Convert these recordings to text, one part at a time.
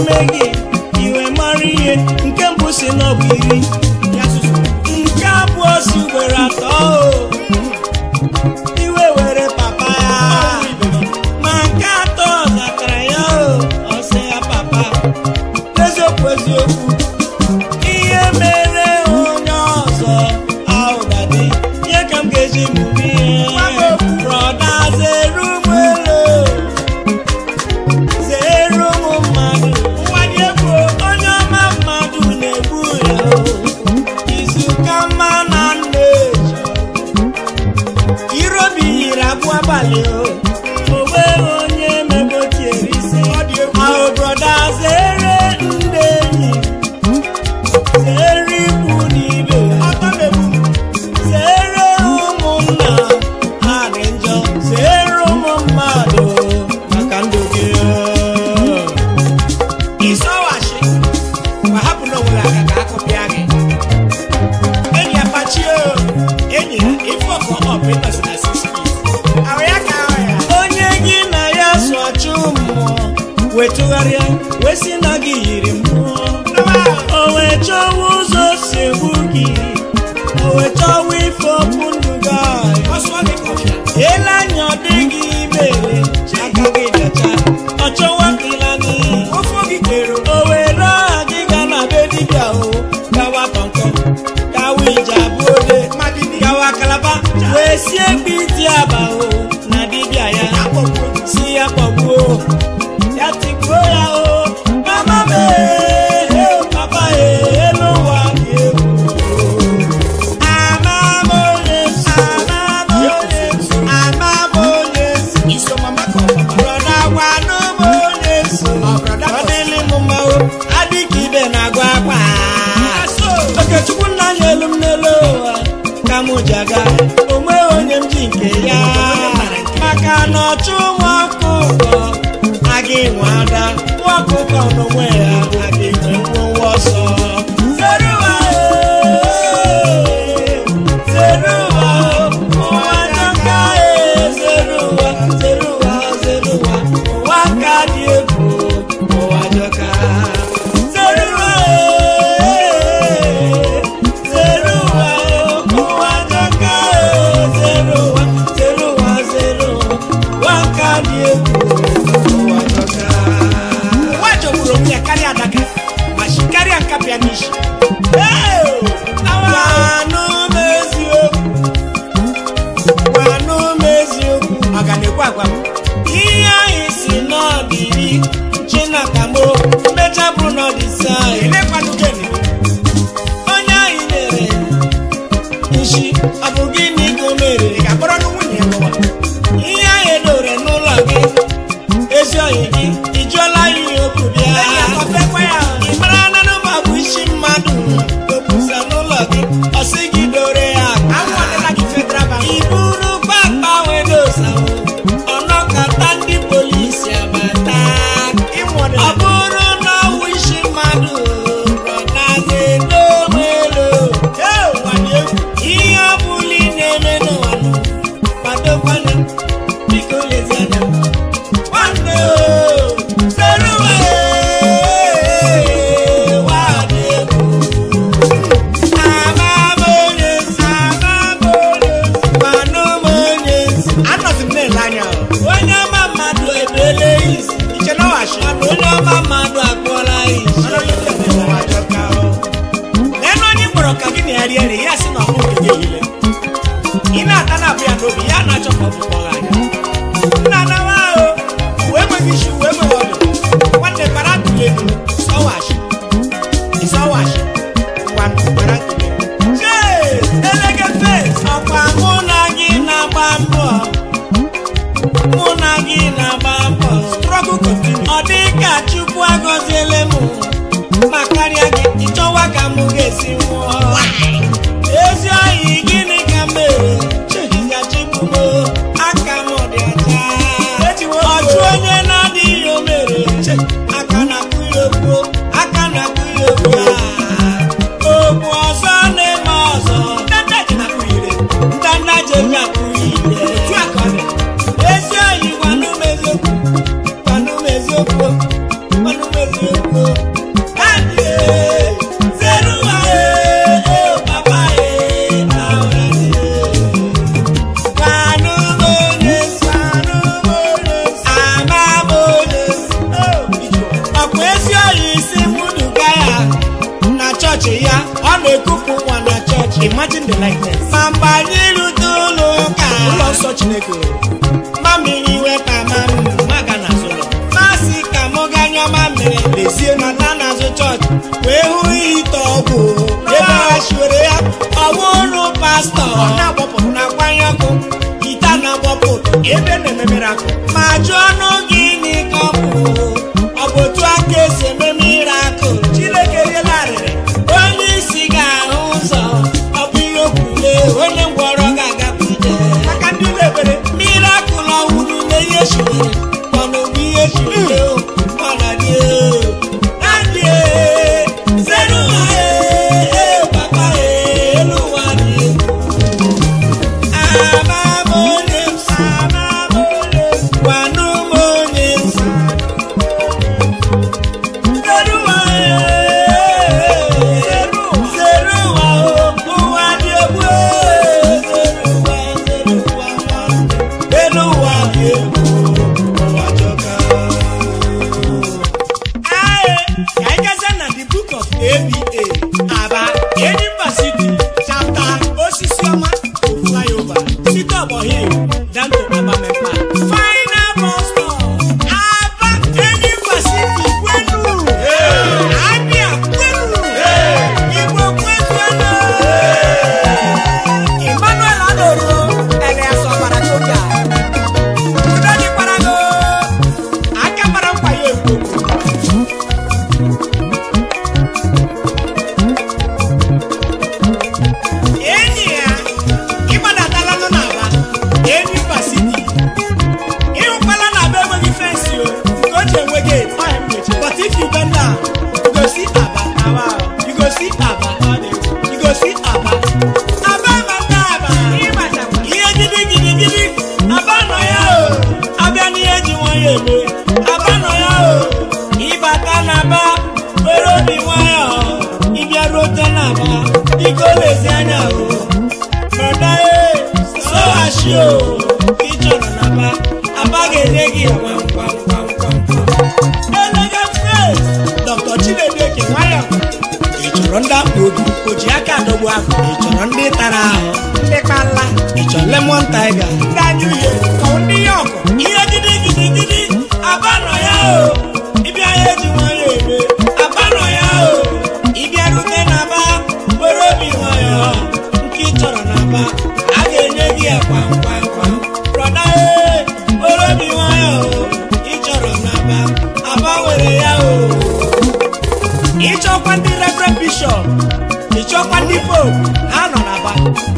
eme gị iwe mara ihe nke mbụ si n'ọbụ iri nke abụọ si ugboro atọ o. iwe were papa ya ma nke atọ zatara ya o ọ sị ya papa eziokwu eziokwu ihe mere onye ọzọ ahụdadị ihe ka m ga-eji mụrụ ihe brọda zere ụmụ elu zere ụmụ mmadụ onye ọma mmadụ na-egbu ya o. izuka mma na nna eji irobi yiri abụọ abalị o onwe onye mebotiere isi ahụ brọda zere ndị enyi zere ikwu n'ibe zere ụmụnna ha dị njọ zere ụmụ mmadụ maka ndụ gị ịsọwachi ma hapụ na onwere aka ka akụpịa gị enyi apachie enyi ya ife ọkọ ọpụịtọsi na six feet ahụ ya ka ahụ ya onye gị na ya so achụ mmụọ wetụgharịa wee sị na gị yiri mmụọ o wee chọwa ụzọ si egbu gị o wee chọwa ife okwu ndụ gị ahụ. ọsụọ gị kọfịa ele anya ọ dịghị imere aka gị dacha ọ chọwa ka ịla n'iyi ofe gị kere o were aha gị ga na be dibịa o gawa kọnkọ gawa ije abụọ ode mmadụ dị gawa kalaba wee sie egbe iti aba o na dibịa ya si ya kpọgbuo ya tigbuo ya o mama m ee, o papa ee, elu ụwa dị egwu ama m onye nso ama m onye nso ama m onye nso iso mama ka ọpapa brọda gwanụ m onye nso brọda ọ dịlị m mma o adịka ibe na-agwa akwa okechukwu nna anyị elu m n'elu ụwa ka m ji aga onwe onye m ji nke ya maka na ọchụ nwa ọkụkọ aga enwe ada nwa ọkụkọ n'onwe ya aga enwe nwa ọsọ zere ụwa ee, zere ụwa ụwa jọka ee, zere ụwa zere ụwa zere ụwa ụwa ka dị egwu ụwa jọka zere ụwa ee, zere ụwa ụwa jọka ee, zere ụwa zere ụwa zere ụwa ụwa ka dị egwu ụwa jọka nwa jọgburu onwe ya karịa adaka ma shi karịa nkapịa n'isi gwanụ m eziokwu gwanụ m eziokwu ọ ga na-ekwe agwa m ihe anyị si n'ọdịri chinakamo mmecha bụrụ n'ọdịsi anyị elekwanụ gị onye anyị nyere nshi ọ bụ gịnị ka o mere ị ga-akpọrọ nụ nwunye ya lụwa ihe anyị edore n'ụlọ gị ezi oyi gị ị jụọla ya ihe okwu bịa enyi akọpekwa ya ị mara na nọmba bụ isi mmadụ opusa n'ụlọ gị ọ sị gị dore ya aka. anwụ ọdịla gị federal bank iburu kpakpa wedosa ọnọkata ndị polisi abata ịmụ ọ ọdịla bụrụ na ọwụ isi mmadụ rọtazi n'onwelo ihe ọ bụla ị na-eme n'ụwa nụ, kwadokwana biko lezie anya nwanne o zere ụwa ee, ụwa dị egwu ama m onye nsọ ama m onye nsọ manụ m onye nsọ anọzi m na-ele anya o. onye ọma mmadụ ebele isi iche na ọghachi mana onye ọma mmadụ akpọla isi ụwa jọka o. n'elu onye ị kpọrọ ka gị na ya rie nri ya sị na ọmụ nke gị ehile ị na-ata na abụ ya n'obi ya na-achọ ka ọ bụ kpọrọ anya nna anawa ahụ uwe enweghị isi uwe enweghị ọdụ nwanne bara ntụli ego sọwachi ịsọwachi ngwa bara ntụli ego Chee, elege fes ọkwa mụ na gị na-agba mbọ mụ na gị na-agba mbọ struggle continue ọ dị ka chukwu agọziele m ma karịa gị ịchọwa ka m ga-esi nwụọ ezi oyi gịnị ka m mere chehigachibụmo aka m dị ọcha ọchụ onye na-adịghị o mere aka na-akụ ya okwu aka na-akụ ya okwu okwu ọzọ na-eme ọzọ ndanda ji na kuyire ndanda jeji akụ ire otu a ka ọ dị ezi oyi gwanụ m eziokwu gwanụ m eziokwu gwanụ m eziokwu the likeness ma mgbe anyị rute ụlọ ụka ụlọ nsọ chineke mamiri wepụ ama m maga na azụ ụlọ masị ka mụ ga nyụọ mamiri lezie na nọta n'azụ chọọchị wee hụ ite ọgwụ ebe ha shiwere ya ọwụ ụlọ pastọ ọ na-agbapụrụ na na-agbanye ọkụ ite a na-agbapụ ebe na-ememere akụ ma jụọ ọnụ gị n'ike ọkụ ọ bụ otu aka esi eme mirakụl chineke riela arịrị onye isi ga-ahụ ụzọ ọ bụ ihe okwule onye ngwọrọ ga-agapụ ije maka ndị ụlọ ekpere mirakụl ọhụrụ na ihe shiwere mana ogbu ihe shiwere o mana dị na dị zere ụwa ee papa ee elu ụwa dị ama m onye nsọ ama m onye nsọ gwanụ m onye nsọ zere ụwa ee zere ụwa o ụwa dị egwu ee zere ụwa zere ụwa nwanne elu ụwa dị egwu ụwa jọka Aye, ka anyị gazie na the book of ABA Aba Enyimba City chapter osisi ọma to flyover site ọgbọ hill down to Abamepa final bus stop Aba Enyimba City kwenu Abia kwenu Igbo kwezuenu Emmanuel Adoro Elias Ọbara Choka Udo dịkwara go aka mara nkwa ya ekwo enyi ya ịgbadatala nọ n'aba enyi pasiti ịhụkwala na aba enweghị fensi o nke o ji enwe gate but if you bend down you go see aba you go see aba you go see aba aba mata aba ihe gidi gidi gidi aba nọ ya o abịa n'ihe ji nwayọ eme aba nọ ya o ịbata n'aba were obi nwayọ ịbịa rute n'aba biko lezi anya o brọda e sọghachi o ị chọrọ n'aba aba ga-enye gị gwam gwam gwam gwam gwam elegant face dr chinedu eke nwayọ ị chọrọ ndị akpa obi o ji aka adọgbu ahụ ị chọrọ ndị tara ahụ ndị kpala ị chọrọ lemon tiger ndị anya uhie ka ọ ndị ya ọgụ ihe gidi gidi gidi aba nọ ya o ịbịa ya eji nwayọ eme aba nọ ya o ịbịa rute n'aba were obi nwayọ nke ị chọrọ n'aba a ga-enye gị ya kwam kwam kwam brọda ee were obi nwayọ o ị chọrọ n'aba aba were ya o ịchọkwa ndị reverend bishọp ịchọkwa ndị pope ha nọ n'aba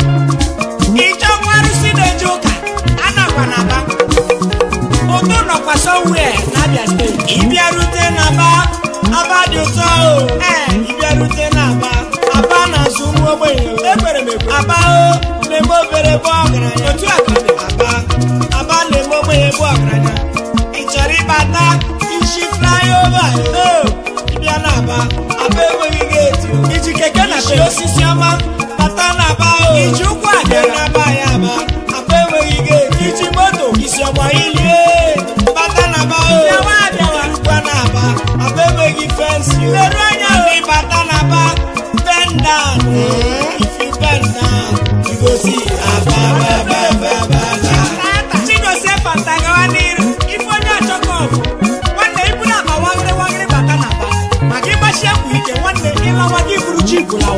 ịchọkwa arụsị na-eje ụka a nakwa n'aba ụtụ nọkwa somewhere n'abia steeti ịbịarute n'aba aba dị ụtọ o ee ịbịarute n'aba aba na-azụ ụmụ ogbenye o. ekwere m ekwe aba o na-eme obere bụ ọgaranya otu a ka ọ dị aba aba na-eme ogbenye bụ ọgaranya ị chọrọ ịbata isi flyover o ịbịa n'aba aba enweghị geeti o. iji keke na isi pe osisi ọma bata n'aba o iji ụkwụ bịa abịara n'aba ya aba aba enweghị geeti iji moto isi ọgba ilie bata n'aba o bịawa abịawa Irukwa n'aba aba enweghị fensi o leru anya o If you bata n'aba bend down if you bend down you go see aba aba aba aba aba aba. chigozie fanta gawa n'iru ife onye achọkọ ọgụ nwanne iburu akpa wagịrị wagịrị bata n'aba maka ịgbachi ekwu ike nwanne ịlawa gị buru ji bụlawa